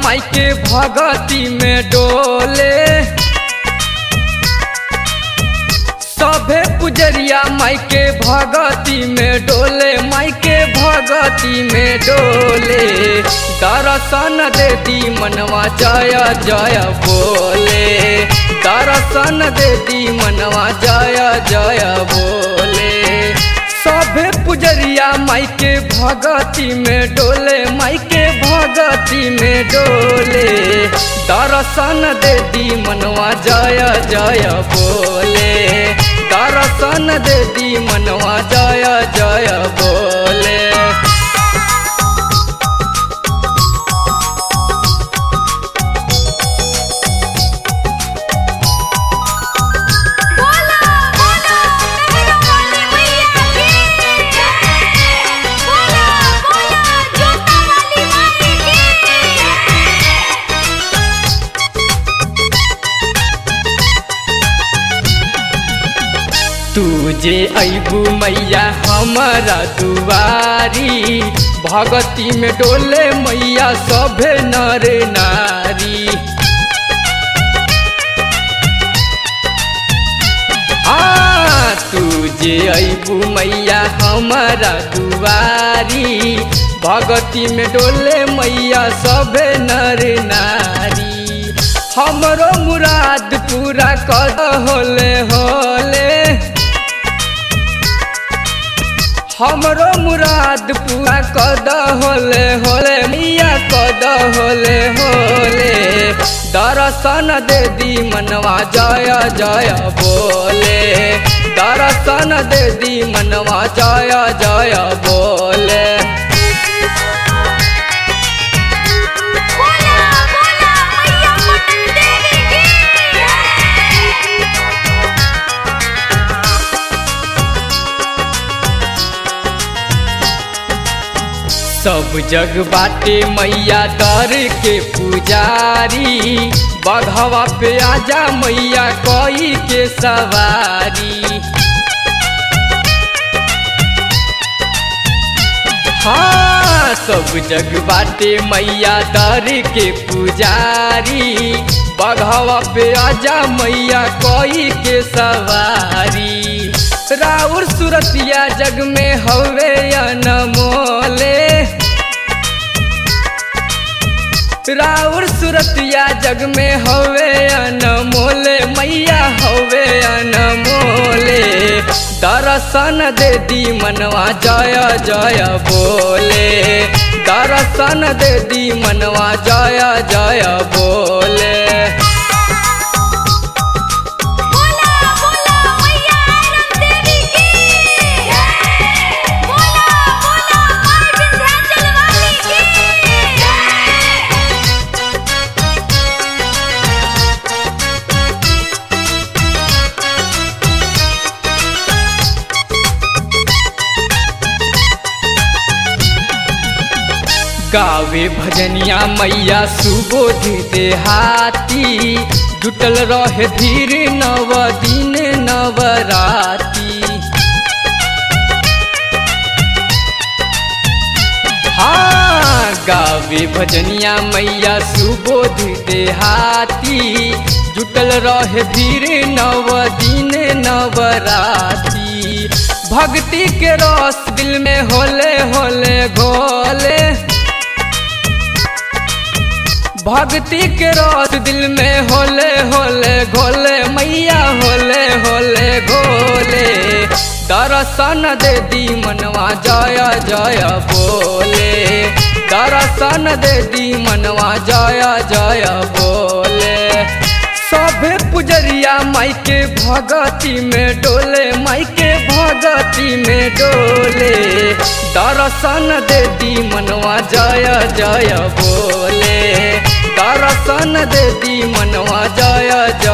माई के भगती में डोले सभे पुजरिया माई के भगती में डोले माई के भगती में डोले दर्शन दे दी मनवा जय जय बोले दर्शन दे दी मनवा जय जय बोले सभे पुजरिया माई के भगती में डोले माई के भगती में डोले दर्शन दे दी मनवा जय जय बोले दर्शन दे दी मनवा जय जय बोले बोला बोला मेहरा वाली मैया की जय बोला बोला जोता वाली माई की तुझे अबू मैया हमारा दुआरी भगती में डोले मैया सभे नर नारी हाँ तुझे अबू मैया हमारा दुआरी भगती में डोले मैया सभे नर नारी हमरो मुराद पूरा कर होले होले हमरो मुराद पूरा कद होले होले मिया कद होले होले दर्शन दे दी मनवा जय जय बोले दर्शन दे दी मनवा जय जय बोले बोला बोला मैया पटन देवी की जय सब जग बाटे मैया दर के पुजारी बघवा पे आजा मैया कोई के सवारी हाँ सब जग बाटे मैया दर के पुजारी बघवा पे आजा मैया कोई के सवारी राउर सुरतिया जग में हवे अनमोले राउर सुरतिया जग में हवे अनमोले मैया हवे अनमोले दर्शन दे दी मनवा जय जय बोले दर्शन दे दी मनवा जय जय बोले बोला बोला मैया आरन देवी की जय बोला बोला मां विंध्याचल वाली की जय गावे भजनिया मैया सुबोध देहाती जुटल रहे धीर नव दिन नवराती हाँ गावे भजनिया मैया सुबोध देहाती जुटल रहे धीर नव दिन नवराती भक्ति के रस दिल में होले होले घोले भक्ति के रस दिल में होले होले घोले मैया होले होले घोले दर्शन दे दी मनवा जय जय बोले दर्शन दे दी मनवा जय जय बोले सभे पुजरिया माई के भगती में डोले माई के भगती में डोले दर्शन दे दी मनवा जय जय बोले दर्शन दे दी मनवा जय जय